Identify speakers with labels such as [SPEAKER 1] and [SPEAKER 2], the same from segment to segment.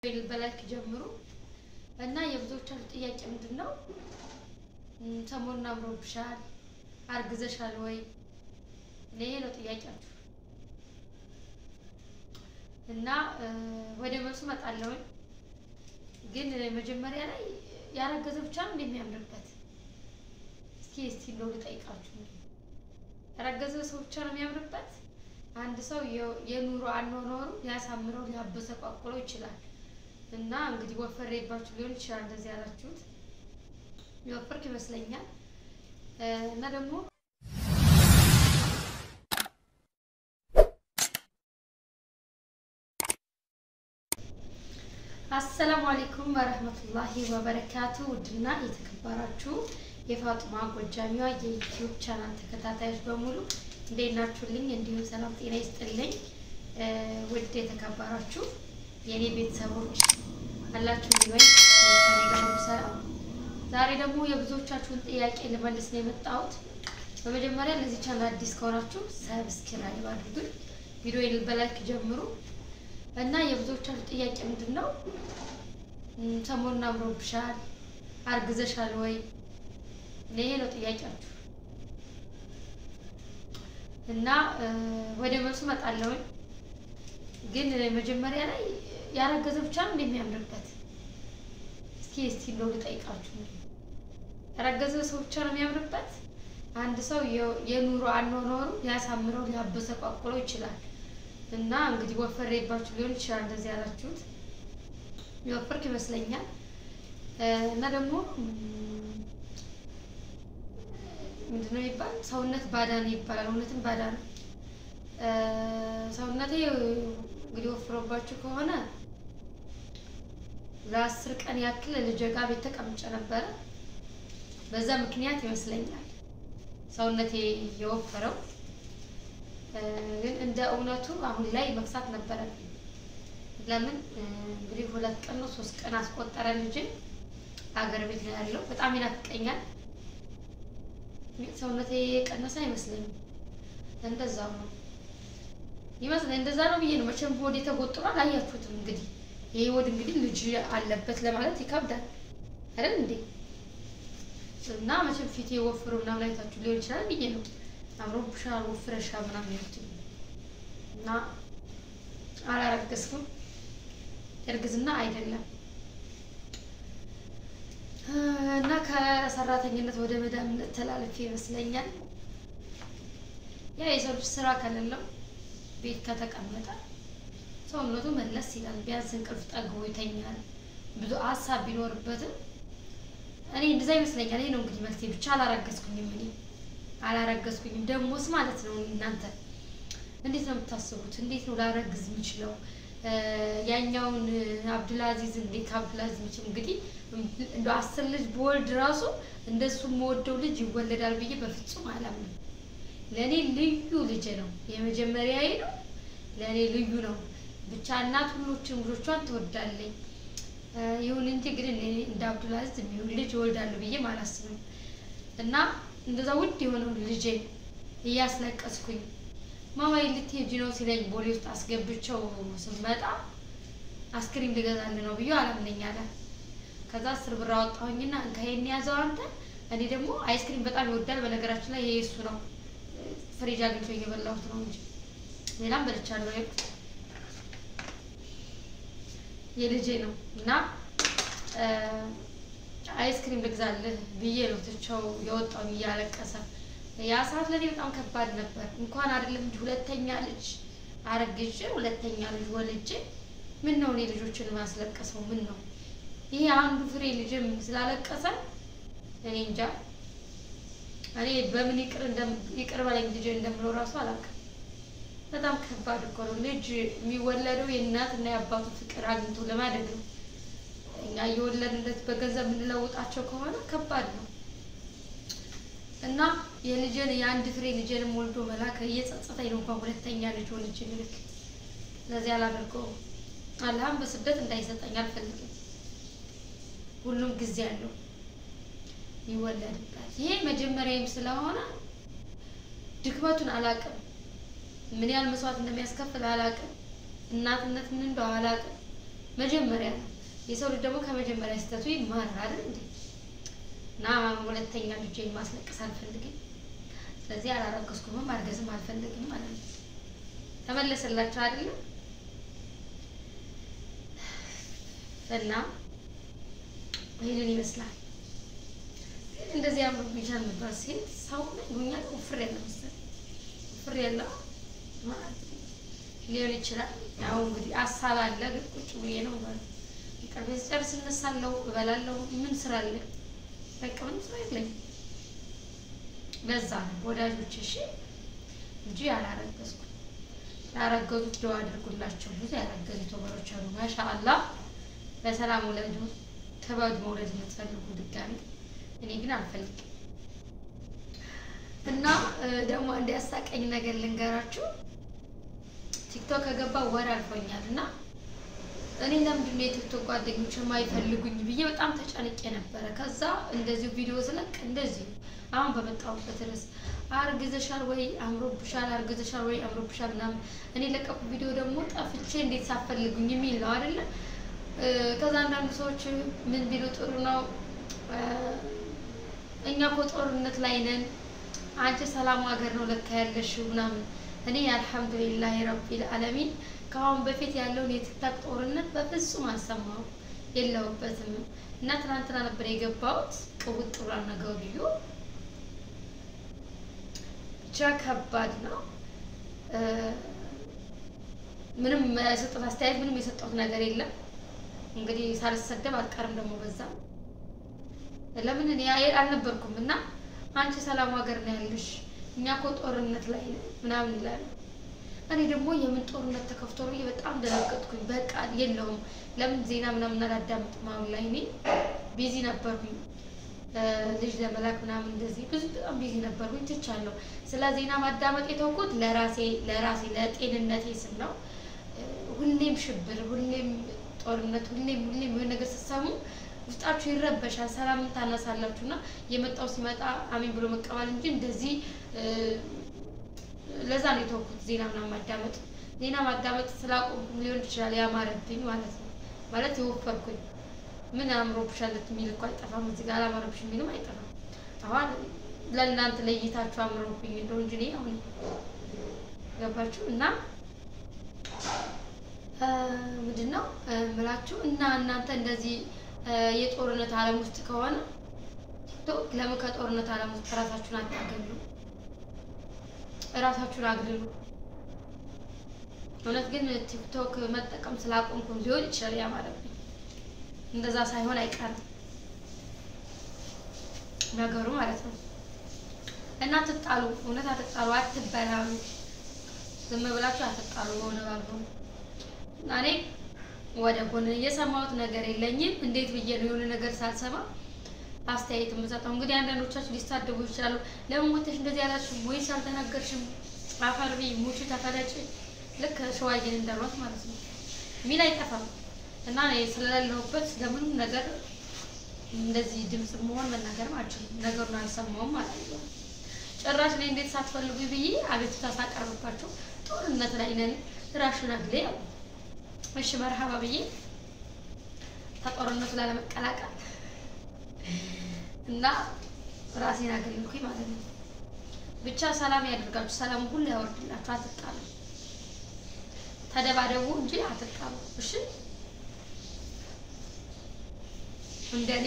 [SPEAKER 1] በላይክ ጀምሩ እና የብዙዎቻችሁ ጥያቄ ምንድን ነው? ሰሞኑን አምሮብሻል፣ አርግዘሻል ወይ? ይሄ ነው ጥያቄያችሁ እና ወደ መልሱ እመጣለሁኝ። ግን መጀመሪያ ላይ ያረገዘ ብቻ ነው እንደሚያምርበት እስኪ እስቲ እንደው ልጠይቃችሁ። ያረገዘ ሰው ብቻ ነው የሚያምርበት? አንድ ሰው የኑሮ አኗኗሩ ሊያሳምረው ሊያበሰቋቁለው ይችላል። እና እንግዲህ ወፈሬባችሁ ሊሆን ይችላል እንደዚህ ያላችሁት። የወፈርክ ይመስለኛል እና ደግሞ አሰላሙ አለይኩም ወረህመቱላሂ ወበረካቱ። ውድና የተከበራችሁ የፋጡማ ጎጃሚዋ የዩቲዩብ ቻናል ተከታታዮች በሙሉ እንዴት ናችሁልኝ? እንዲሁም ሰላም ጤና ይስጥልኝ። ውድ የተከበራችሁ የእኔ ቤተሰቦች አላችሁ ወይ? ከኔ ጋር ሁሉ ሰላም። ዛሬ ደግሞ የብዙዎቻችሁን ጥያቄ ልመልስ ነው የመጣሁት። በመጀመሪያ ለዚህ ቻናል አዲስ ከሆናችሁ ሰብስክራይብ አድርጉኝ፣ ቪዲዮ በላይክ ጀምሩ እና የብዙዎቻችሁ ጥያቄ ምንድን ነው? ሰሞኑን አምሮብሻል፣ አርግዘሻል ወይ? ይሄ ነው ጥያቄያችሁ እና ወደ መልሱ እመጣለሁኝ። ግን መጀመሪያ ላይ ያረገዘ ብቻ ነው እንደሚያምርበት እስኪ እስቲ እንደው ልጠይቃችሁ። ያረገዘ ሰው ብቻ ነው የሚያምርበት? አንድ ሰው የኑሮ አኗኗሩ ሊያሳምረው ሊያበሰቋቁለው ይችላል። እና እንግዲህ ወፈሬባችሁ ሊሆን ይችላል እንደዚህ ያላችሁት። የወፈርክ ይመስለኛል እና ደግሞ ምንድነው ይባል ሰውነት ባዳ ነው ይባላል። እውነትም ባዳ ነው ሰውነቴ። እንግዲህ ወፍሮባችሁ ከሆነ ለአስር ቀን ያክል ልጄ ጋር ቤት ተቀምጬ ነበረ። በዛ ምክንያት ይመስለኛል ሰውነቴ የወፈረው። ግን እንደ እውነቱ አሁን ላይ መክሳት ነበረብኝ። ለምን እንግዲህ ሁለት ቀን ነው ሶስት ቀን አስቆጠረ ልጄ አገር ቤት ነው ያለው። በጣም ይናፍቀኛል። ሰውነቴ የቀነሰ አይመስለኝም። እንደዛው ነው ይመስለኝ። እንደዛ ነው ብዬ ነው መቼም ሆድ የተጎጥሯል። አላያችሁትም? እንግዲህ ይሄ ሆድ እንግዲህ ልጅ አለበት ለማለት ይከብዳል አይደል እንዴ? እና መቼም ፊቴ ወፍሮ ምናምን አይታችሁ ሊሆን ይችላል ብዬ ነው አምሮብሻል ወፍረሻል ምናምን ያሉት እና አላረገዝኩም። እርግዝና አይደለም እና ከሰራተኝነት ወደ መዳምነት ተላልፌ ይመስለኛል። ያ የሰው ልጅ ስራ ከሌለው ቤት ከተቀመጠ ሰውነቱ መለስ ይላል። ቢያንስ እንቅልፍ ጠግቦ ይተኛል። ብዙ ሀሳብ ቢኖርበትም እኔ እንደዛ ይመስለኛል። ይሄ ነው እንግዲህ መልሴ። ብቻ አላረገዝኩኝም እኔ አላረገዝኩኝም። ደሞስ ማለት ነው እናንተ እንዴት ነው የምታስቡት? እንዴት ነው ላረግዝ የምችለው? ያኛውን አብዱልአዚዝ እንዴት ከአብዱልአዚዝ የምችል እንግዲህ እንደ አስር ልጅ በወልድ ራሱ እንደሱ የምወደው ልጅ ይወለዳል ብዬ በፍጹም አላምንም። ለእኔ ልዩ ልጅ ነው፣ የመጀመሪያዬ ነው። ለእኔ ልዩ ነው። ብቻ እናት ሁሎችን ልጆቿን ትወዳለኝ። ይሁን እንጂ ግን እንደ አብዱልአዚዝ የሚሆን ልጅ እወልዳለሁ ብዬ አላስብም እና እንደዛ ውድ የሆነውን ልጄ እያስለቀስኩኝ ማማዬ ልትሄጂ ነው ሲለኝ ቦሌ ውስጥ አስገብቸው ስመጣ አስክሪም ልገዛልህ ነው ብዬ አላምነኝ አለ። ከዛ አስር ብር አወጣሁኝና እንካሄን ያዘው አንተ። እኔ ደግሞ አይስክሪም በጣም ይወዳል። በነገራችን ላይ ይሄ እሱ ነው፣ ፍሪጅ አግኝቶ እየበላሁት ነው እንጂ ሌላም በልቻለሁ። የልጄ ነው እና አይስክሪም ልግዛልህ ብዬ ነው ትቼው የወጣው እያለቀሰ። ያ ሰዓት ለእኔ በጣም ከባድ ነበር። እንኳን አይደለም እንጂ ሁለተኛ ልጅ አረግዤ ሁለተኛ ልጅ ወልጄ ምን ነው እኔ ልጆችን ማስለቀሰው ምን ነው ይሄ አንዱ ፍሬ ልጅም ስላለቀሰ እኔ እንጃ። እኔ በምን ይቅር ይቅር በለኝ ልጅ እንደምለው ራሱ አላውቅም። በጣም ከባድ እኮ ነው። ልጅ የሚወለደው የእናትና የአባቱ ፍቅር አግኝቶ ለማደግ ነው። እኛ እየወለድንለት በገንዘብ የምንለውጣቸው ከሆነ ከባድ ነው እና የልጅን የአንድ ፍሬ ልጅንም ወልዶ መላክ እየጸጸተኝ ነው። እንኳን ሁለተኛ ልጅ ወልጅ ልክ ለዚህ አላደርገውም። አላህም በስደት እንዳይሰጠኝ አልፈልግም። ሁሉም ጊዜ አለው ይወለድበት። ይሄ መጀመሪያም ስለሆነ ድክመቱን አላውቅም። ምን ያህል መስዋዕት እንደሚያስከፍል አላውቅም። እናትነት ምን እንደው አላውቅም። መጀመሪያ ነው። የሰው ልጅ ደግሞ ከመጀመሪያ ስህተቱ ይማራል አይደል እንዴ? እና ሁለተኛ ልጄን ማስለቀስ አልፈልግም። ስለዚህ አላረገዝኩም፣ ማርገዝም አልፈልግም ማለት ነው። ተመለሰላችሁ አይደለም? እና ይህንን ይመስላል። እንደዚህ አምሮብኛል ነበር ሲል ሰው ጉኛ ውፍር ያለ መሰለኝ ውፍር ያለው ማለት ሊሆን ይችላል። ያው እንግዲህ ሀሳብ አለ፣ ግን ቁጭ ብዬ ነው ማለት ቅርቤ ስጨርስ እነሳለሁ፣ እበላለሁ። ምን ስራ አለኝ? በቃ ምንም ስራ የለኝም። ለዛ ነው ወዳጆች፣ እሺ እንጂ ያላረገዝኩ ያረገዙት ደዋ አድርጉላቸው። ብዙ ያረገዙ ተወሮች አሉ። ማሻአላህ በሰላም ውለዱ። ክበዱ መውለድ የምትፈልጉ ድጋሚ። እኔ ግን አልፈልግም። እና ደግሞ አንድ ያሳቀኝ ነገር ልንገራችሁ። ቲክቶክ ከገባ ወር አልፎኛል እና እኔ ለምንድን ነው የቲክቶክ ጓደኞች የማይፈልጉኝ ብዬ በጣም ተጨንቄ ነበረ። ከዛ እንደዚሁ ቪዲዮ ስለቅ እንደዚሁ አሁን በመጣሁበት ርዕስ አርግዘሻል ወይ አምሮብሻል፣ አርግዘሻል ወይ አምሮብሻል ምናምን እኔ ለቀቁ ቪዲዮ ደግሞ ጠፍቼ እንዴት ሳፈልጉኝ የሚል ነው አይደለ? ከዛ አንዳንድ ሰዎች ምን ቢሉ ጥሩ ነው እኛ እኮ ጦርነት ላይ ነን፣ አንቺ ሰላም ሀገር ነው ለካ ያለሽው ምናምን። እኔ አልሐምዱሊላህ ረቢል ዓለሚን ከአሁን በፊት ያለውን የቲክታክ ጦርነት በፍጹም አልሰማሁም የለሁበትም። እና ትናንትና ነበር የገባሁት ቅውጥ ብሏል ነገሩ ልዩ ብቻ ከባድ ነው። ምንም የሰጠሁት አስተያየት ምንም የሰጠሁት ነገር የለም። እንግዲህ ሳልሰደብ አልቀርም ደግሞ በዛ ለምን እኔ አልነበርኩም እና አንቺ ሰላም ሀገር ነው ያለሽ እኛ እኮ ጦርነት ላይ ምናምን ይላሉ። እኔ ደግሞ የምን ጦርነት ተከፍቶ ብዬ በጣም ደነገጥኩኝ። በቃ የለውም ለምን ዜና ምናምን አላዳምጥም። አሁን ላይ እኔ ቢዚ ነበርኩኝ ልጅ ለመላክ ምናምን እንደዚህ ብዙ በጣም ቢዚ ነበርኩኝ፣ ትቻለሁ። ስለ ዜና ማዳመጥ የተውኩት ለራሴ ለራሴ ለጤንነቴ ስል ነው። ሁሌም ሽብር፣ ሁሌም ጦርነት፣ ሁሌም ሁሌም የሆነ ነገር ስትሰሙ ውስጣችሁ ይረበሻል፣ ሰላምን ታነሳላችሁ እና የመጣው ሲመጣ አሜን ብሎ መቀበል እንጂ እንደዚህ ለዛ ነው የተውኩት ዜና ምናምን ማዳመጥ። ዜና ማዳመጥ ስላቆምኩም ሊሆን ይችላል ያማረብኝ ማለት ነው። ማለት የወፈርኩኝ ምን አምሮብሻል የሚል እኮ አይጠፋም። እዚህ ጋር አላማረብሽ የሚልም አይጠፋም። አሁን ለእናንተ ለይታችሁ አምሮብኝ እንደው እንጂ እኔ አሁን ገባችሁ እና ምንድን ነው ምላችሁ እና እናንተ እንደዚህ የጦርነት ዓለም ውስጥ ከሆነ ቲክቶክ ለምን ከጦርነት ዓለም ውስጥ እራሳችሁን አታገሉ? እራሳችሁን አግልሉ። እውነት ግን ቲክቶክ መጠቀም ስላቆምኩ ሊሆን ይችላል ያማረብኝ። እንደዛ ሳይሆን አይቀርም ነገሩ ማለት ነው። እና አትጣሉ፣ እውነት አትጣሉ፣ አትበላሉ። ዝም ብላችሁ አትጣሉ። በሆነ ባልሆነ እና እኔ ወደ ጎን እየሰማሁት ነገር የለኝም። እንዴት ብዬ ነው የሆነ ነገር ሳልሰማ አስተያየት የምሰጠው? እንግዲህ አንዳንዶቻችሁ ሊሳደቡ ይችላሉ። ለምን ሞተሽ እንደዚህ ያላችሁ ወይስ አልተናገርሽም? አፈርቢ ሙቹ ተፈለጭ፣ ልክ ሸዋዬን እንዳሏት ማለት ነው ሚል አይጠፋም። እና እኔ ስለሌለሁበት ለምንም ነገር እንደዚህ ድምፅ መሆን መናገርም አልችልም። ነገሩን አልሰማውም ማለት ነው። ጭራሽ ላይ እንዴት ሳትፈልጉ ብዬ አቤቱታ ሳቀርብባቸው ጦርነት ላይ ነን ራሽን አግሌ ያሉ እሺ መርሃባ ብዬ ከጦርነቱ ላለመቀላቀል እና ራሴን አገልግኩኝ ማለት ነው። ብቻ ሰላም ያደርጋችሁ፣ ሰላም ሁሉ ያወርድላችሁ። አትጣሉ፣ ተደባደቡ እንጂ አትጣሉ። እሺ እንደኔ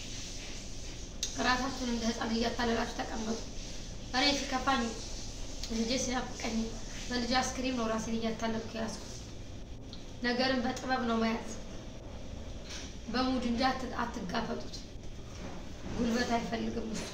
[SPEAKER 1] ራሳችሁን እንደ ሕፃን እያታለላችሁ ተቀመጡ። እኔ ሲከፋኝ ልጄ ሲናፍቀኝ በልጄ አስክሪም ነው ራሴን እያታለልኩ የያዝኩት። ነገርን በጥበብ ነው መያዝ፣ በሙድ እንጂ አትጋፈጡት። ጉልበት አይፈልግም እሱ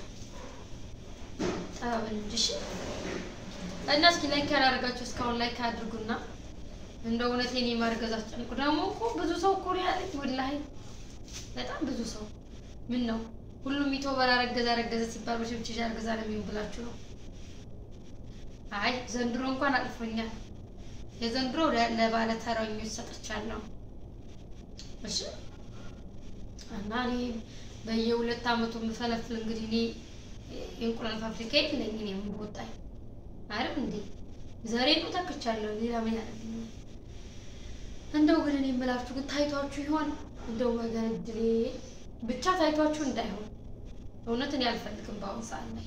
[SPEAKER 1] ጥበብን እንጂ። እሺ እና እስኪ ላይክ ያላደረጋችሁ እስካሁን ላይክ አድርጉና እንደ እውነት የኔ ማርገዝ አስጨንቁ። ደግሞ እኮ ብዙ ሰው እኮ ነው ያለኝ፣ ወላሂ በጣም ብዙ ሰው። ምን ነው ሁሉም ዩቲዩበር አረገዘ አረገዘ ሲባል በሽብች አርገዛ ነው የሚሆን ብላችሁ ነው? አይ ዘንድሮ እንኳን አልፎኛል። የዘንድሮ ለባለ ተረኞች ሰጥቻለሁ። እሺ እና እኔ በየሁለት አመቱ የምፈለፍል እንግዲህ እኔ የእንቁላል ፋብሪካ የለኝ። እኔ ምን ወጣኝ አይደል እንዴ? ዘሬ ነው ተክቻለሁ። ሌላ ምን ያደርግልኛል? እንደው ግን እኔ የምላችሁ ግን ታይቷችሁ ይሆን? እንደው ወገን እድሌ ብቻ ታይቷችሁ እንዳይሆን እውነት እኔ አልፈልግም። በአሁኑ ሰዓት ላይ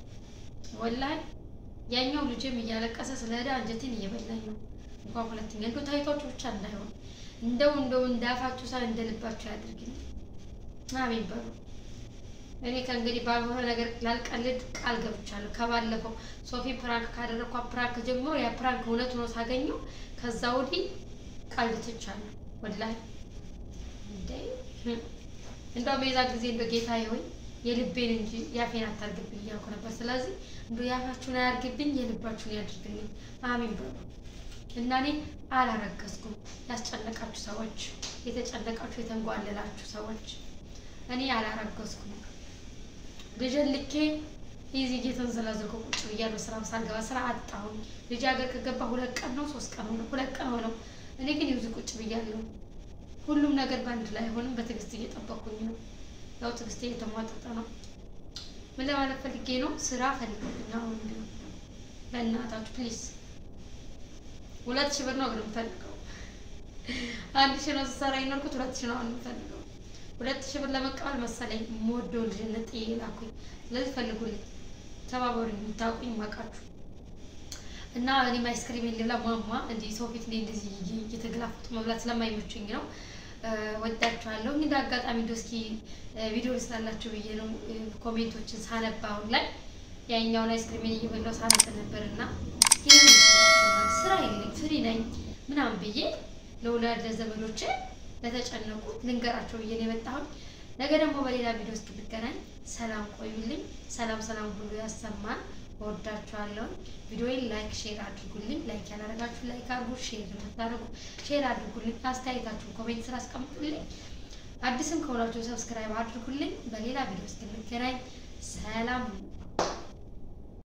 [SPEAKER 1] ወላሂ ያኛው ልጅም እያለቀሰ ስለ ዕዳ አንጀቴን እየበላኝ ነው። እንኳን ሁለተኛ እንደው ታይቷችሁ ብቻ እንዳይሆን እንደው እንደው እንዳፋችሁ ሳይሆን እንደ ልባችሁ ያድርግኝ። አሜን በሉ። እኔ ከእንግዲህ ባልሆነ ነገር ላልቀልድ ቃል ገብቻለሁ። ከባለፈው ሶፊ ፕራንክ ካደረኳት ፕራንክ ጀምሮ ያ ፕራንክ እውነት ሆኖ ሳገኘው ከዛ ወዲህ ቀልድ ትቻለሁ። ወላሂ እንደ እንደውም የዛ ጊዜ እንደ ጌታ ሆይ የልቤን እንጂ ያፌን አታርግብኝ እያልኩ ነበር። ስለዚህ እንደ ያፋችሁን አያርግብኝ የልባችሁን ያድርግልኝ። አሚን በሉ እና እኔ አላረገዝኩም። ያስጨነቃችሁ ሰዎች፣ የተጨነቃችሁ የተንጓለላችሁ ሰዎች እኔ አላረገዝኩም። ልጅን ልኬ ይዚ እየተንዘላዘልኩ ቁጭ ብያለሁ። ስራም ሳልገባ ስራ አጣሁኝ። ልጅ ሀገር ከገባ ሁለት ቀን ነው ሶስት ቀን ሆነ ሁለት ቀን ሆነው። እኔ ግን ይዚ ቁጭ ብያለሁ። ሁሉም ነገር በአንድ ላይ አይሆንም። በትዕግስት እየጠበኩኝ ነው። ያው ትዕግስት እየተሟጠጠ ነው። ምን ለማለት ፈልጌ ነው? ስራ ፈልጉልኝ አሁን ቢሆን በእናታችሁ ፕሊዝ። ሁለት ሺህ ብር ነው ግን የምፈልገው። አንድ ሺህ ነው ስሰራ የኖርኩት፣ ሁለት ሺህ ነው አሁን የምፈልገው። ሁለት ሺህ ብር ለመቀበል መሰለኝ የምወደው ልጅነት ጥዬ ላኩኝ። ስለዚህ ፈልጉልኝ፣ ተባበሩኝ፣ የምታውቁኝ ማቃችሁ እና እኔም አይስክሪም ሌላ ሟሟ እንዲህ ሰው ፊት ላይ እንደዚህ እየተገላፈጡ መብላት ስለማይመችኝ ነው። ወዳችኋለሁ። እንግዲህ አጋጣሚ እንደው እስኪ ቪዲዮ ስላላችሁ ብዬ ነው ኮሜንቶችን ሳነባ አሁን ላይ ያኛውን አይስክሪሜን እየበላው ሳነብ ነበር እና ስራ የለኝ ፍሪ ነኝ ምናምን ብዬ ለወላድ ለዘመዶቼ ለተጨነቁ ልንገራቸው ብዬ ነው የመጣሁት። ነገ ደግሞ በሌላ ቪዲዮ እስክንገናኝ ሰላም ቆዩልኝ። ሰላም ሰላም ሁሉ ያሰማን። እወዳችኋለሁ። ቪዲዮዬን ላይክ ሼር አድርጉልኝ። ላይክ ያላደረጋችሁ ላይክ አድርጉ፣ ሼር የምታደርጉ ሼር አድርጉልኝ። አስተያየታችሁን ኮሜንት ስራ አስቀምጡልኝ። አዲስም ከሆናችሁ ሰብስክራይብ አድርጉልኝ። በሌላ ቪዲዮ እስክንገናኝ ሰላም